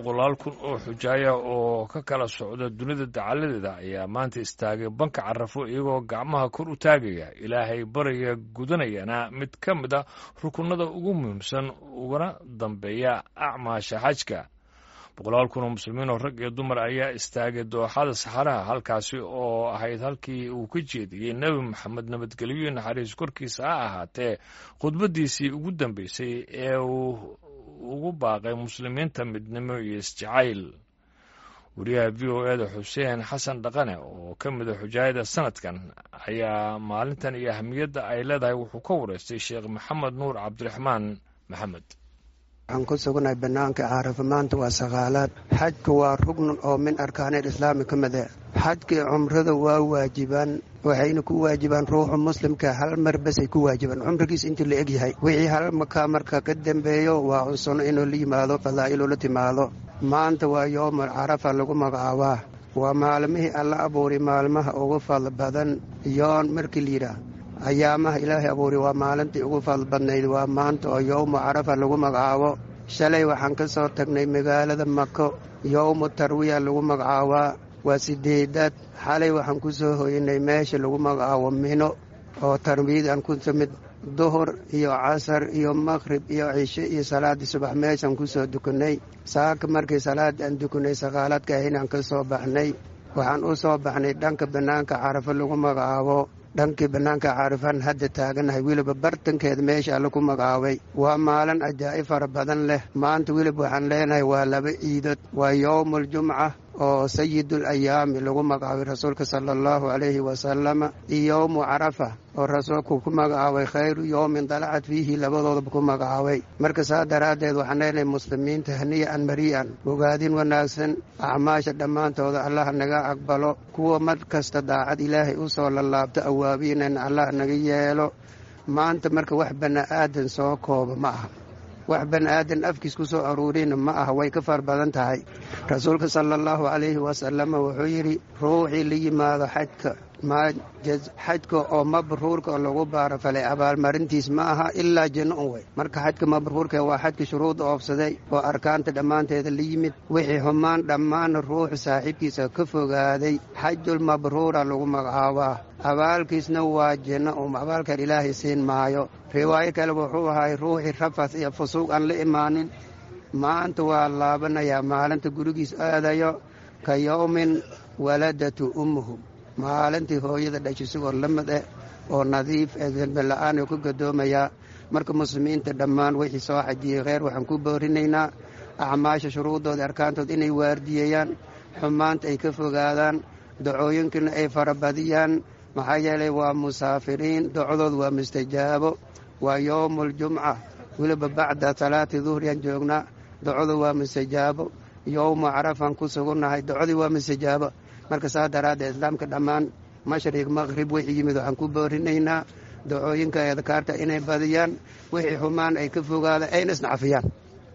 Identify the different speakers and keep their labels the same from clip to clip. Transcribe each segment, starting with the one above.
Speaker 1: boqolaal kun oo xujaaya oo ka kala socda dunida dacaladeeda ayaa maanta istaagay banka carafo iyagoo gacmaha kor u taagaya ilaahay baraya gudanayana mid ka mid a rukunada ugu muhiimsan ugana dambeeya acmaasha xajka boqolaal kun oo muslimiin oo rag iyo dumar ayaa istaagay dooxada saxaraha halkaasi oo ahayd halkii uu ka jeediyey nebi maxamed nabadgelyo naxariis korkiisa ha ahaatee khudbaddiisii ugu dambeysay ee uu ugu baaqay muslimiinta midnimo iyo isjacayl wariyaha v o eda xuseen xasan dhaqane oo ka mida xujaayada sanadkan ayaa maalintan iyo ahamiyadda ay leedahay wuxuu ka wareystay sheekh maxamed nuur cabdiraxmaan maxamed
Speaker 2: waxaan ku sugnahay bannaanka caarafa maanta waa saqaalaad xajka waa rugnan oo min arkaanil islaami ka mid e xajkii cumrada waa waajibaan waxayna ku waajibaan ruuxu muslimka hal mar basay ku waajibaan cumrigiis intii la egyahay wixii hal makaa marka ka dambeeyo waa cunsuno inuu la yimaado fadaa'iluu la timaado maanta waa yowmal carafa lagu magacaabaa waa maalmihii alla abuuray maalmaha ugu fadl badan yoon markii layidhaah ayaamaha ilaahay abuuray waa maalintii ugu fadl badnayd waa maanta oo yowmu carafa lagu magacaabo shalay waxaan ka soo tagnay magaalada mako yowmu tarwiya lagu magacaabaa waa sideedaad xalay waxaan ku soo hoynay meesha lagu magacaabo mino oo tarwiyad aan ku timid duhur iyo casar iyo maqhrib iyo cishe iyo salaaddii subax meeshaan ku soo dukanay saaka markii salaaddii aan dukanay saqaaladka ahaynaan ka soo baxnay waxaan u soo baxnay dhanka bannaanka carafo lagu magacaabo dhankii bannaanka carafaan hadda taaganahay weliba bartankeeda meesha alla ku magacaabay waa maalin ajaa'ib fara badan leh maanta weliba waxaan leenahay waa laba ciidood waa yowmualjumca oo sayidul ayaami lagu magacaabay rasuulka sala allahu calayhi wasalama iyo yowmu carafa oo rasuulku ku magacaabay khayru yowmin dalacat fiihi labadoodaba ku magacaabay marka saa daraaddeed waxaan leenahay muslimiinta haniya-an mari'an ogaadin wanaagsan acmaasha dhammaantooda allah naga aqbalo kuwa mar kasta daacad ilaahay u soo lallaabto awaabiinan allah naga yeelo maanta marka wax bani'aadan soo kooba ma aha wax bani'aadan afkiis ku soo aruurina ma aha way ka far badan tahay rasuulka sala allahu calayhi wasalama wuxuu yidhi ruuxii la yimaado xajka xajka oo mabruurka oo lagu baarafalay abaalmarintiis ma aha ilaa janno un wey marka xajka mabruurka waa xajka shuruudda oobsaday oo arkaanta dhammaanteeda la yimid wixii xumaan dhammaanna ruuxu saaxiibkiisa ka fogaaday xajul mabruura lagu magacaabaa abaalkiisna waa janno um abaalkan ilaahay siin maayo riwaayo kale wuxuu ahay ruuxii rafas iyo fusuuq aan la imaanin maanta waa laabanayaa maalinta gurigiis aadayo ka yowmin waladatu ummuhu maalintii hooyada dhashay sigoo la mid eh oo nadiif ee dembe la-aan oo ka gadoomayaa marka muslimiinta dhammaan wixii soo xajiyey kheyr waxaan ku boorinaynaa acmaasha shuruuddooda arkaantood inay waardiyeeyaan xumaanta ay ka fogaadaan dacooyinkana ay farabadiyaan maxaa yeelay waa musaafiriin docdood waa mustajaabo waa yowmualjumca weliba bacda salaati duhriyaan joognaa docdu waa mustajaabo yowmu carafaan ku sugunnahay docdii waa mustajaabo marka saa daraaddeed islaamka dhammaan mashriq maqhrib wixii yimid waxaan ku boorinaynaa dacooyinka adkaarta inay badiyaan wixii xumaan ay ka fogaadaan ayna isnacafiyaan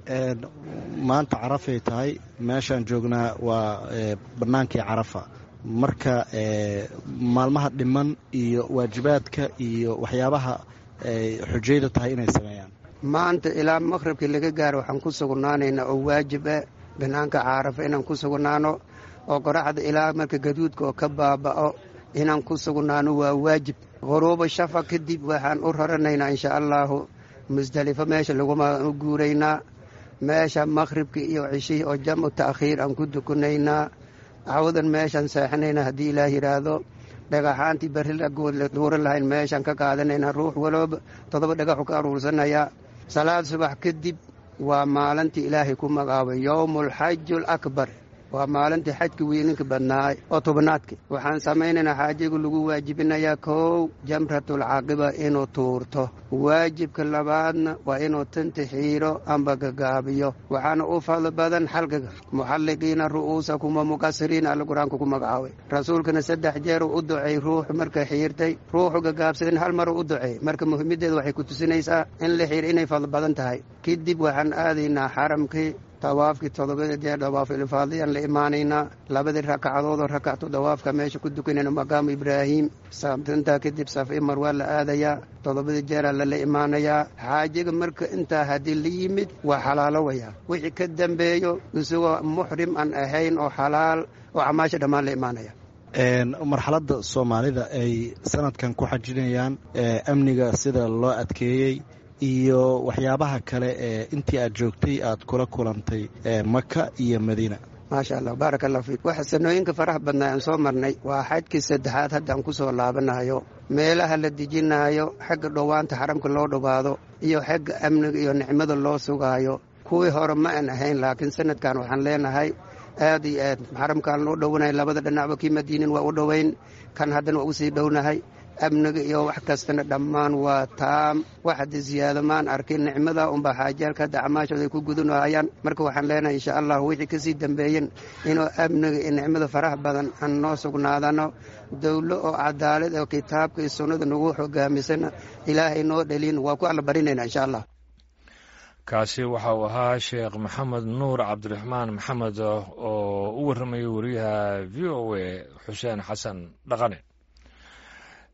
Speaker 3: maanta carafay tahay meeshaan joognaa waa bannaankii carafa marka maalmaha dhiman iyo waajibaadka iyo waxyaabaha xujayda tahay inay sameeyaan
Speaker 2: maanta ilaa maqhribkii laga gaaro waxaan ku sugnaanaynaa oo waajib eh bannaanka carafa inaan ku sugnaano oo qoraxda ilaa marka gaduudka oo ka baaba'o inaan ku sugnaano waa waajib quruuba shafa kadib waxaan u raranaynaa insha allaahu musdelifo meesha laguma guuraynaa meesha maqhribka iyo cishihii oo jamcu ta'khiir aan ku dukunaynaa cawdan meeshaan seexanaynaa haddii ilaah yidhaahdo dhagaxaantii berri la duuran lahayn meeshaan ka qaadanaynaa ruux walooba toddoba dhagaxu ka aruursanayaa salaad subax kadib waa maalintii ilaahay ku magacaabay yowmualxaji alakbar waa maalintii xajka weyninka badnaay oo tobnaadka waxaan samaynaynaa xaajigu lagu waajibinayaa kow jamratulcaaqiba inuu tuurto waajibka labaadna waa inuu tinta xiiro amba gagaabiyo waxaana u fadli badan xalqiga muxalliqiina ru'uusakum wa muqasiriina alla qur-aanka ku magacaabay rasuulkana saddex jeer uu u duceey ruuxu marka xiirtay ruuxu gagaabsadan hal maruu u duceey marka muhiimaddeeda waxay ku tusinaysaa in la xiiro inay fadli badan tahay kadib waxaan aadaynaa xaramkii dawaafkii todobada jeer dawaafilifaadiyaan la imaanaynaa labadii rakacadoodoo rakactu dawaafka meesha ku dukanayna maqaamu ibraahim intaa kadib safi marwaa la aadayaa todobadii jeeraa lala imaanayaa xaajiga marka intaa haddii la yimid waa xalaalowayaa wixii ka dambeeyo isagoo muxrim aan ahayn oo xalaal oo camaasha dhammaan la imaanaya
Speaker 3: marxaladda soomaalida ay sanadkan ku xajinayaan amniga sida loo adkeeyey iyo waxyaabaha kale ee intii aad joogtay aad kula kulantay maka iyo madiina
Speaker 2: maasha allah baarak allah fiik waxa sanooyinka faraha badnaa aan soo marnay waa xajkii saddexaad haddaan ku soo laabanayo meelaha la dejinaayo xagga dhowaanta xaramka loo dhowaado iyo xagga amniga iyo nicmada loo sugaayo kuwii hore ma aan ahayn laakiin sanadkan waxaan leenahay aad iyo aad xaramkaan loo dhowanahay labada dhinacba kii madiinin waa u dhowayn kan haddana waa usii dhownahay amniga iyo wax kastana dhammaan waa taam wax hadda ziyaado maan arkin nicmada unbaa xaajaalka hadda camaashooda ay ku gudunahayaan marka waxaan leenahay insha allah wixii kasii dambeeyen inuu amniga iyo nicmada faraha badan aan noo sugnaadano dowlo oo cadaalad oo kitaabka iyo sunnada nagu hogaamisana ilaahay noo dhalin waa ku alla barinayna insha allah
Speaker 1: kaasi waxa uu ahaa sheekh maxamed nuur cabdiraxmaan maxamed oo u warramayay wariyaha v o a xuseen xasan dhaqane